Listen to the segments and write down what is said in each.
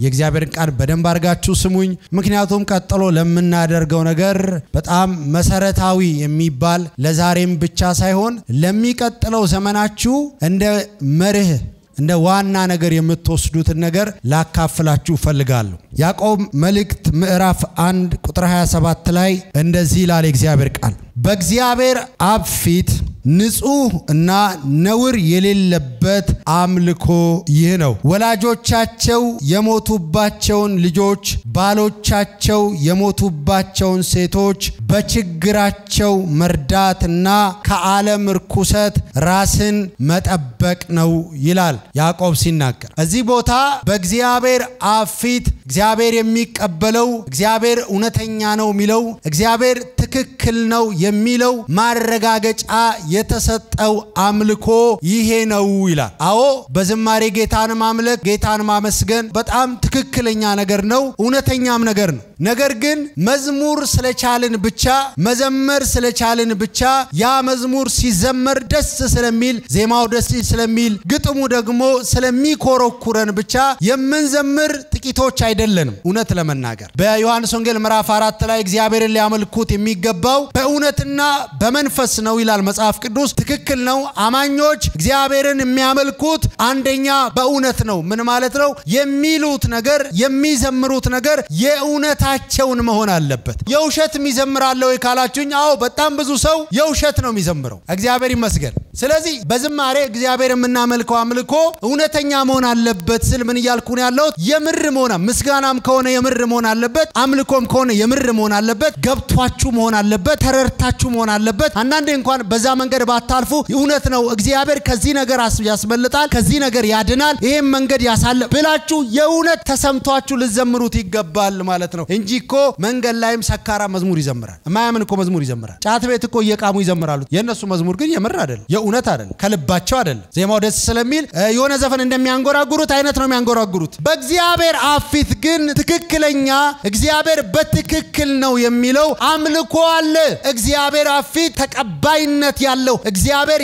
የእግዚአብሔርን ቃል በደንብ አድርጋችሁ ስሙኝ። ምክንያቱም ቀጥሎ ለምናደርገው ነገር በጣም መሰረታዊ የሚባል ለዛሬም ብቻ ሳይሆን ለሚቀጥለው ዘመናችሁ እንደ መርህ እንደ ዋና ነገር የምትወስዱትን ነገር ላካፍላችሁ እፈልጋለሁ። ያዕቆብ መልእክት ምዕራፍ 1 ቁጥር 27 ላይ እንደዚህ ይላል የእግዚአብሔር ቃል በእግዚአብሔር አብ ፊት ንጹሕ እና ነውር የሌለበት አምልኮ ይህ ነው። ወላጆቻቸው የሞቱባቸውን ልጆች፣ ባሎቻቸው የሞቱባቸውን ሴቶች በችግራቸው መርዳትና ከዓለም ርኩሰት ራስን መጠበቅ ነው ይላል ያዕቆብ ሲናገር። እዚህ ቦታ በእግዚአብሔር አብ ፊት እግዚአብሔር የሚቀበለው እግዚአብሔር እውነተኛ ነው የሚለው እግዚአብሔር ትክክል ነው የሚለው ማረጋገጫ የተሰጠው አምልኮ ይሄ ነው ይላል። አዎ በዝማሬ ጌታን ማምለክ ጌታን ማመስገን በጣም ትክክለኛ ነገር ነው፣ እውነተኛም ነገር ነው። ነገር ግን መዝሙር ስለቻልን ብቻ መዘመር ስለቻልን ብቻ ያ መዝሙር ሲዘመር ደስ ስለሚል ዜማው ደስ ስለሚል ግጥሙ ደግሞ ስለሚኮረኩረን ብቻ የምንዘምር ጥቂቶች አይደለንም። እውነት ለመናገር በዮሐንስ ወንጌል ምዕራፍ አራት ላይ እግዚአብሔርን ሊያመልኩት የሚገባው በእውነትና በመንፈስ ነው ይላል መጽሐፍ ቅዱስ። ትክክል ነው። አማኞች እግዚአብሔርን የሚያመልኩት አንደኛ በእውነት ነው። ምን ማለት ነው? የሚሉት ነገር የሚዘምሩት ነገር የእውነታቸውን መሆን አለበት። የውሸት የሚዘምራለ ወይ ካላችሁኝ፣ አዎ በጣም ብዙ ሰው የውሸት ነው የሚዘምረው። እግዚአብሔር ይመስገን። ስለዚህ በዝማሬ እግዚአብሔር የምናመልከው አምልኮ እውነተኛ መሆን አለበት ስል ምን እያልኩ ነው ያለሁት? የምር መሆን ምስጋናም ከሆነ የምር መሆን አለበት። አምልኮም ከሆነ የምር መሆን አለበት። ገብቷችሁ መሆን አለበት። ተረድታችሁ መሆን አለበት። አንዳንዴ እንኳን በዛ መንገድ ባታልፉ እውነት ነው እግዚአብሔር ከዚህ ነገር ያስመልጣል፣ ከዚህ ነገር ያድናል፣ ይህም መንገድ ያሳለ ብላችሁ የእውነት ተሰምቷችሁ ልዘምሩት ይገባል ማለት ነው እንጂ እኮ መንገድ ላይም ሰካራ መዝሙር ይዘምራል። የማያምን እኮ መዝሙር ይዘምራል። ጫት ቤት እኮ እየቃሙ ይዘምራሉ። የእነሱ መዝሙር ግን የምር አይደለም፣ የእውነት አይደለም፣ ከልባቸው አይደለም። ዜማው ደስ ስለሚል የሆነ ዘፈን እንደሚያንጎራጉሩት አይነት ነው የሚያንጎራጉሩት። በእግዚአብሔር አፍ ፊት ግን ትክክለኛ እግዚአብሔር በትክክል ነው የሚለው አምልኮ አለ። እግዚአብሔር አፍ ፊት ተቀባይነት ያለው እግዚአብሔር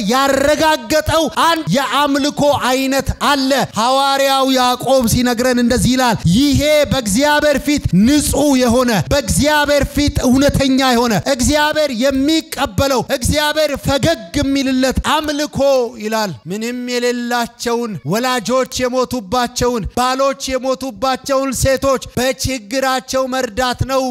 ያረጋገጠው አንድ የአምልኮ አይነት አለ። ሐዋርያው ያዕቆብ ሲነግረን እንደዚህ ይላል፣ ይሄ በእግዚአብሔር ፊት ንጹሕ የሆነ በእግዚአብሔር ፊት እውነተኛ የሆነ እግዚአብሔር የሚቀበለው እግዚአብሔር ፈገግ የሚልለት አምልኮ ይላል። ምንም የሌላቸውን ወላጆች የሞቱባቸውን ባሎች የሞቱባቸውን ሴቶች በችግራቸው መርዳት ነው።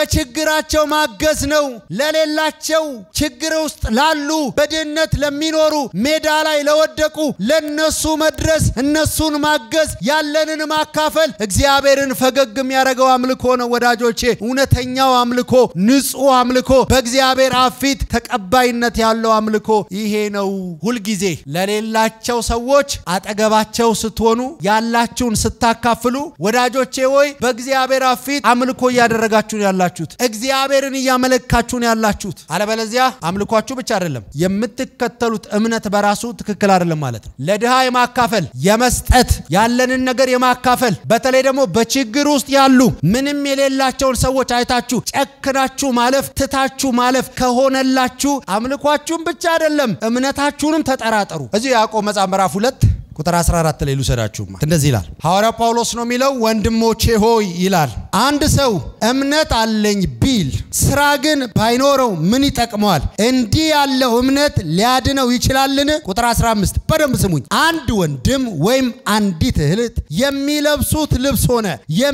በችግራቸው ማገዝ ነው። ለሌላቸው ችግር ውስጥ ላሉ በድህነት ለሚኖሩ ሜዳ ላይ ለወደቁ ለነሱ መድረስ እነሱን ማገዝ ያለንን ማካፈል እግዚአብሔርን ፈገግ የሚያደርገው አምልኮ ነው ወዳጆቼ። እውነተኛው አምልኮ፣ ንጹሕ አምልኮ፣ በእግዚአብሔር አፍ ፊት ተቀባይነት ያለው አምልኮ ይሄ ነው። ሁልጊዜ ለሌላቸው ሰዎች አጠገባቸው ስትሆኑ ያላችሁን ስታካፍሉ ወዳጆቼ ወይ በእግዚአብሔር አፍ ፊት አምልኮ እያደረጋችሁ ነው ያላችሁት። እግዚአብሔርን እያመለካችሁ ነው ያላችሁት። አለበለዚያ አምልኳችሁ ብቻ አይደለም የምትከተሉት እምነት በራሱ ትክክል አይደለም ማለት ነው። ለድሃ የማካፈል የመስጠት ያለንን ነገር የማካፈል በተለይ ደግሞ በችግር ውስጥ ያሉ ምንም የሌላቸውን ሰዎች አይታችሁ ጨክናችሁ ማለፍ ትታችሁ ማለፍ ከሆነላችሁ አምልኳችሁን ብቻ አይደለም እምነታችሁንም ተጠራጠሩ። እዚሁ ያዕቆብ መጽሐፍ ምዕራፍ ሁለት ቁጥር 14 ላይ ልውሰዳችሁማ እንደዚህ ይላል። ሐዋርያው ጳውሎስ ነው የሚለው፣ ወንድሞቼ ሆይ ይላል አንድ ሰው እምነት አለኝ ቢል ስራ ግን ባይኖረው ምን ይጠቅመዋል? እንዲህ ያለው እምነት ሊያድነው ይችላልን? ቁጥር 15 በደንብ ስሙኝ። አንድ ወንድም ወይም አንዲት እህት የሚለብሱት ልብስ ሆነ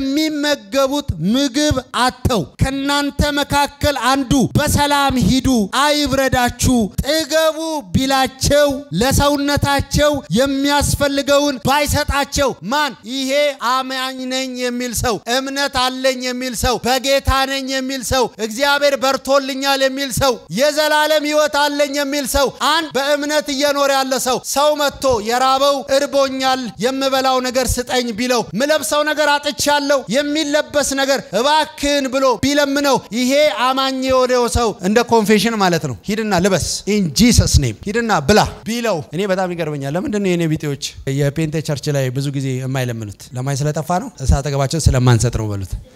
የሚመገቡት ምግብ አጥተው ከናንተ መካከል አንዱ በሰላም ሂዱ አይብረዳችሁ፣ ጥገቡ ቢላቸው ለሰውነታቸው የሚያስ የሚያስፈልገውን ባይሰጣቸው ማን ይሄ አማኝ ነኝ የሚል ሰው እምነት አለኝ የሚል ሰው በጌታ ነኝ የሚል ሰው እግዚአብሔር በርቶልኛል የሚል ሰው የዘላለም ሕይወት አለኝ የሚል ሰው አንድ በእምነት እየኖረ ያለ ሰው ሰው መጥቶ የራበው እርቦኛል የምበላው ነገር ስጠኝ ቢለው ምለብሰው ነገር አጥቻለሁ የሚለበስ ነገር እባክን ብሎ ቢለምነው ይሄ አማኝ የሆነው ሰው እንደ ኮንፌሽን ማለት ነው ሂድና ልበስ ኢን ጂሰስ ኔም ሂድና ብላ ቢለው እኔ በጣም ይገርመኛል ለምንድን ነው የኔ ቢጤዎች የፔንቴ ቸርች ላይ ብዙ ጊዜ የማይለምኑት ለማይ ስለጠፋ ነው። እሳት አጠገባቸው ስለማንሰጥ ነው በሉት።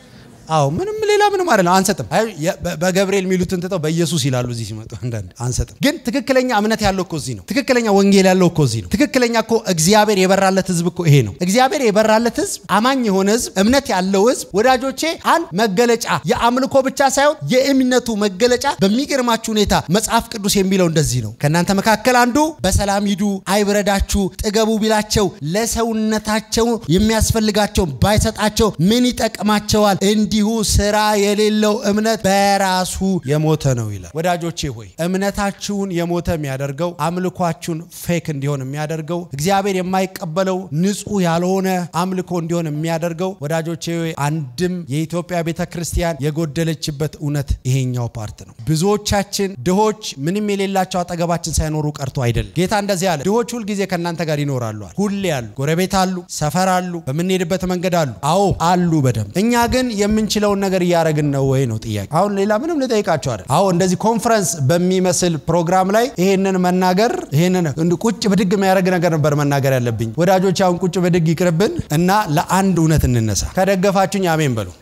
አዎ ምንም ሌላ ምንም አይደለም፣ አንሰጥም። አይ የ- በ- በገብርኤል የሚሉትን ትተው በኢየሱስ ይላሉ እዚህ ሲመጡ አንዳንድ አንሰጥም። ግን ትክክለኛ እምነት ያለው እኮ እዚህ ነው። ትክክለኛ ወንጌል ያለው እኮ እዚህ ነው። ትክክለኛ እኮ እግዚአብሔር የበራለት ህዝብ እኮ ይሄ ነው። እግዚአብሔር የበራለት ህዝብ፣ አማኝ የሆነ ህዝብ፣ እምነት ያለው ህዝብ ወዳጆቼ፣ አንድ መገለጫ የአምልኮ ብቻ ሳይሆን የእምነቱ መገለጫ በሚገርማችሁ ሁኔታ መጽሐፍ ቅዱስ የሚለው እንደዚህ ነው። ከእናንተ መካከል አንዱ በሰላም ሂዱ አይብረዳችሁ ጥገቡ ቢላቸው ለሰውነታቸው የሚያስፈልጋቸው ባይሰጣቸው ምን ይጠቅማቸዋል? እንዲሁ ስራ የሌለው እምነት በራሱ የሞተ ነው ይላል። ወዳጆቼ ሆይ እምነታችሁን የሞተ የሚያደርገው አምልኳችሁን ፌክ እንዲሆን የሚያደርገው እግዚአብሔር የማይቀበለው ንጹህ ያልሆነ አምልኮ እንዲሆን የሚያደርገው ወዳጆቼ ሆይ አንድም የኢትዮጵያ ቤተ ክርስቲያን የጎደለችበት እውነት ይሄኛው ፓርት ነው። ብዙዎቻችን ድሆች ምንም የሌላቸው አጠገባችን ሳይኖሩ ቀርቶ አይደለም። ጌታ እንደዚህ አለ፣ ድሆች ሁልጊዜ ከእናንተ ጋር ይኖራሉ አለ። ሁሌ አሉ፣ ጎረቤት አሉ፣ ሰፈር አሉ፣ በምንሄድበት መንገድ አሉ። አዎ አሉ በደንብ። እኛ ግን የምንችለውን ነገር እያደረግን ነው ወይ ነው ጥያቄ። አሁን ሌላ ምንም ልጠይቃቸው አይደል። አዎ እንደዚህ ኮንፈረንስ በሚመስል ፕሮግራም ላይ ይሄንን መናገር ይሄንን እንዲህ ቁጭ ብድግ የሚያደርግ ነገር ነበር መናገር ያለብኝ። ወዳጆች አሁን ቁጭ ብድግ ይቅርብን እና ለአንድ እውነት እንነሳ። ከደገፋችሁኝ አሜን በሉ።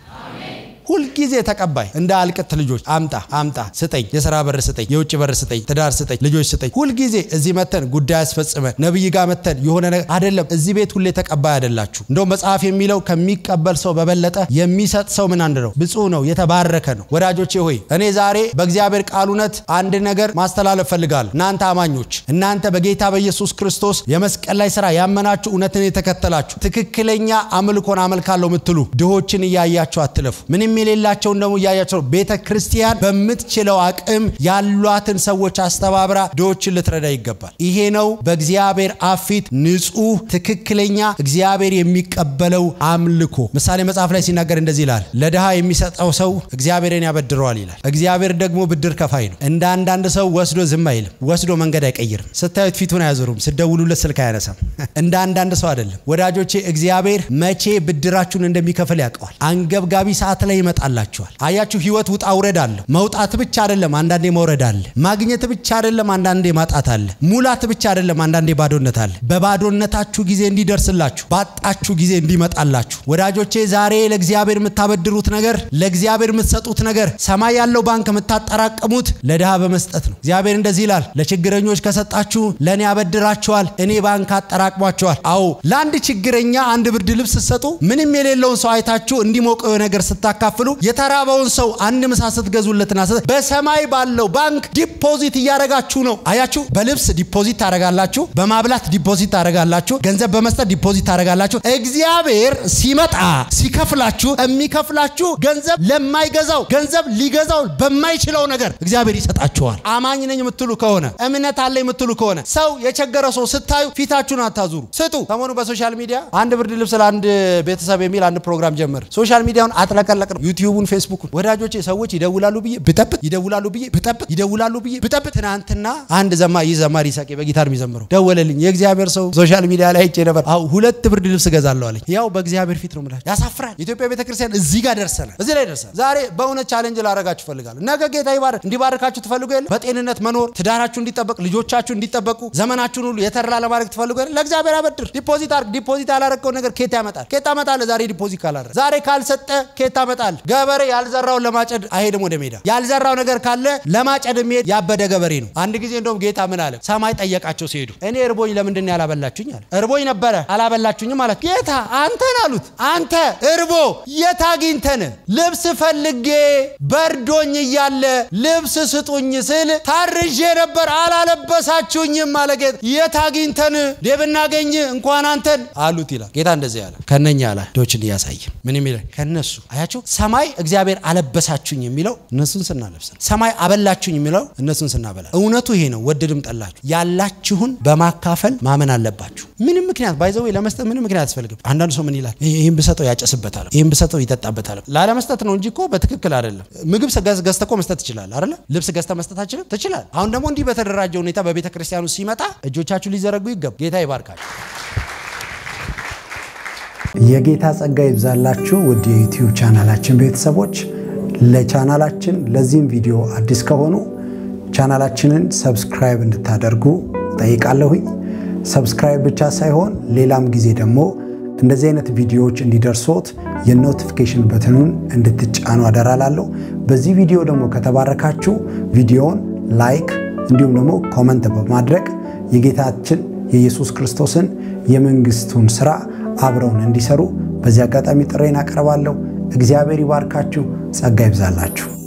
ሁልጊዜ ተቀባይ እንደ አልቅት ልጆች አምጣ አምጣ ስጠኝ፣ የስራ በር ስጠኝ፣ የውጭ በር ስጠኝ፣ ትዳር ስጠኝ፣ ልጆች ስጠኝ። ሁልጊዜ እዚህ መተን ጉዳይ አስፈጽመን ነብይ ጋር መተን የሆነ ነገር አይደለም። እዚህ ቤት ሁሌ ተቀባይ አይደላችሁ። እንደውም መጽሐፍ የሚለው ከሚቀበል ሰው በበለጠ የሚሰጥ ሰው ምን አንድ ነው? ብፁዕ ነው፣ የተባረከ ነው። ወዳጆቼ ሆይ እኔ ዛሬ በእግዚአብሔር ቃል እውነት አንድ ነገር ማስተላለፍ ፈልጋለሁ። እናንተ አማኞች፣ እናንተ በጌታ በኢየሱስ ክርስቶስ የመስቀል ላይ ስራ ያመናችሁ እውነትን የተከተላችሁ ትክክለኛ አምልኮን አመልካለሁ የምትሉ ድሆችን እያያችሁ አትለፉ። ምንም የሌላቸውን ደግሞ እያያቸው ነው። ቤተ ክርስቲያን በምትችለው አቅም ያሏትን ሰዎች አስተባብራ ድሆችን ልትረዳ ይገባል። ይሄ ነው በእግዚአብሔር አፍ ፊት ንጹህ፣ ትክክለኛ እግዚአብሔር የሚቀበለው አምልኮ። ምሳሌ መጽሐፍ ላይ ሲናገር እንደዚህ ይላል፣ ለድሃ የሚሰጠው ሰው እግዚአብሔርን ያበድረዋል ይላል። እግዚአብሔር ደግሞ ብድር ከፋይ ነው። እንደ አንዳንድ ሰው ወስዶ ዝም አይልም፣ ወስዶ መንገድ አይቀይርም። ስታዩት ፊቱን አያዞሩም፣ ስደውሉለት ስልክ አያነሳም። እንደ አንዳንድ ሰው አይደለም ወዳጆቼ። እግዚአብሔር መቼ ብድራችሁን እንደሚከፍል ያውቀዋል። አንገብጋቢ ሰዓት ላይ ይመጣላችኋል። አያችሁ፣ ህይወት ውጣ ውረድ አለው። መውጣት ብቻ አይደለም፣ አንዳንዴ መውረድ አለ። ማግኘት ብቻ አይደለም፣ አንዳንዴ ማጣት አለ። ሙላት ብቻ አይደለም፣ አንዳንዴ ባዶነት አለ። በባዶነታችሁ ጊዜ እንዲደርስላችሁ፣ ባጣችሁ ጊዜ እንዲመጣላችሁ። ወዳጆቼ ዛሬ ለእግዚአብሔር የምታበድሩት ነገር፣ ለእግዚአብሔር የምትሰጡት ነገር፣ ሰማይ ያለው ባንክ የምታጠራቅሙት ለድሃ በመስጠት ነው። እግዚአብሔር እንደዚህ ይላል፣ ለችግረኞች ከሰጣችሁ ለእኔ ያበድራቸዋል፣ እኔ ባንክ አጠራቅሟቸዋል። አዎ ለአንድ ችግረኛ አንድ ብርድ ልብስ ስትሰጡ ምንም የሌለውን ሰው አይታችሁ እንዲሞቀው ነገር ስታካፍሉ የተራበውን ሰው አንድ ምሳ ስትገዙለትና ስ- በሰማይ ባለው ባንክ ዲፖዚት እያደረጋችሁ ነው። አያችሁ፣ በልብስ ዲፖዚት ታደረጋላችሁ፣ በማብላት ዲፖዚት ታደረጋላችሁ፣ ገንዘብ በመስጠት ዲፖዚት ታደረጋላችሁ። እግዚአብሔር ሲመጣ ሲከፍላችሁ የሚከፍላችሁ ገንዘብ ለማይገዛው ገንዘብ ሊገዛው በማይችለው ነገር እግዚአብሔር ይሰጣችኋል። አማኝ ነኝ የምትሉ ከሆነ እምነት አለ የምትሉ ከሆነ ሰው የቸገረ ሰው ስታዩ ፊታችሁን አታዙሩ፣ ስጡ። ሰሞኑ በሶሻል ሚዲያ አንድ ብርድ ልብስ ለአንድ ቤተሰብ የሚል አንድ ፕሮግራም ጀመር። ሶሻል ሚዲያውን አጥለቀለቅ ነው። ዩቲዩቡን፣ ፌስቡኩን ወዳጆቼ ሰዎች ይደውላሉ ብዬ ብጠብቅ ይደውላሉ ብዬ ብጠብቅ ይደውላሉ ብዬ ብጠብቅ ትናንትና አንድ ዘማ ይህ ዘማሪ ይሳቄ በጊታር የሚዘምረው ደወለልኝ። የእግዚአብሔር ሰው ሶሻል ሚዲያ ላይ አይቼ ነበር። አሁ ሁለት ብርድ ልብስ እገዛለሁ አለኝ። ያው በእግዚአብሔር ፊት ነው የምላችሁ። ያሳፍራል። ኢትዮጵያ ቤተክርስቲያን እዚህ ጋር ደርሰናል። እዚህ ላይ ደርሰናል። ዛሬ በእውነት ቻሌንጅ ላደርጋችሁ እፈልጋለሁ። ነገ ጌታ ይባርክ እንዲባርካችሁ ትፈልጉ የለ በጤንነት መኖር ትዳራችሁ እንዲጠበቅ ልጆቻችሁ እንዲጠበቁ ዘመናችሁን ሁሉ የተራ ለማድረግ ትፈልጉ የለ ለእግዚአብሔር አበድር። ዲፖዚት አድርግ። ዲፖዚት ያላረግከው ነገር ኬት ያመጣል? ኬት ታመጣለህ? ዛሬ ዲፖዚት ካላረግ ዛሬ ካልሰጠ ኬት ታመጣል? ገበሬ ያልዘራውን ለማጨድ አይሄድም ወደ ሜዳ። ያልዘራው ነገር ካለ ለማጨድ የሚሄድ ያበደ ገበሬ ነው። አንድ ጊዜ እንደውም ጌታ ምን አለ? ሰማይ ጠየቃቸው ሲሄዱ እኔ እርቦኝ ለምንድን ነው ያላበላችሁኝ አለ። እርቦኝ ነበረ አላበላችሁኝም ማለት ጌታ አንተን አሉት። አንተ እርቦ የት አግኝተን ልብስ ፈልጌ በርዶኝ እያለ ልብስ ስጡኝ ስል ታርዤ ነበር አላለበሳችሁኝም አለ ጌታ። የት አግኝተን ብናገኝ እንኳን አንተን አሉት ይላል ጌታ። እንደዚህ ያለ ከነኛ አላ ዶችን እያሳየ ምን የሚለ ከነሱ አያቸው። ሰማይ እግዚአብሔር አለበሳችሁኝ የሚለው እነሱን ስናለብስ ነው። ሰማይ አበላችሁኝ የሚለው እነሱን ስናበላ። እውነቱ ይሄ ነው። ወደድም ጠላችሁ ያላችሁን በማካፈል ማመን አለባችሁ። ምንም ምክንያት ባይዘው ለመስጠት ምንም ምክንያት አያስፈልግም። አንዳንዱ ሰው ምን ይላል? ይህን ብሰጠው ያጨስበታል፣ ይህን ብሰጠው ይጠጣበታል። ላለመስጠት ነው እንጂ እኮ በትክክል አይደለም። ምግብ ገዝተህ እኮ መስጠት ትችላለህ አይደለ? ልብስ ገዝተህ መስጠት አችልም? ትችላለህ። አሁን ደግሞ እንዲህ በተደራጀ ሁኔታ በቤተ ክርስቲያኑ ሲመጣ እጆቻችሁ ሊዘረጉ ይገባ። ጌታ ይባርካችሁ። የጌታ ጸጋ ይብዛላችሁ ውድ የዩቲዩብ ቻናላችን ቤተሰቦች። ለቻናላችን ለዚህም ቪዲዮ አዲስ ከሆኑ ቻናላችንን ሰብስክራይብ እንድታደርጉ ጠይቃለሁኝ። ሰብስክራይብ ብቻ ሳይሆን ሌላም ጊዜ ደግሞ እንደዚህ አይነት ቪዲዮዎች እንዲደርሶት የኖቲፊኬሽን በትኑን እንድትጫኑ አደራላለሁ። በዚህ ቪዲዮ ደግሞ ከተባረካችሁ ቪዲዮውን ላይክ እንዲሁም ደግሞ ኮመንት በማድረግ የጌታችን የኢየሱስ ክርስቶስን የመንግስቱን ስራ አብረውን እንዲሰሩ በዚህ አጋጣሚ ጥሬን አቀርባለሁ። እግዚአብሔር ይባርካችሁ፣ ጸጋ ይብዛላችሁ።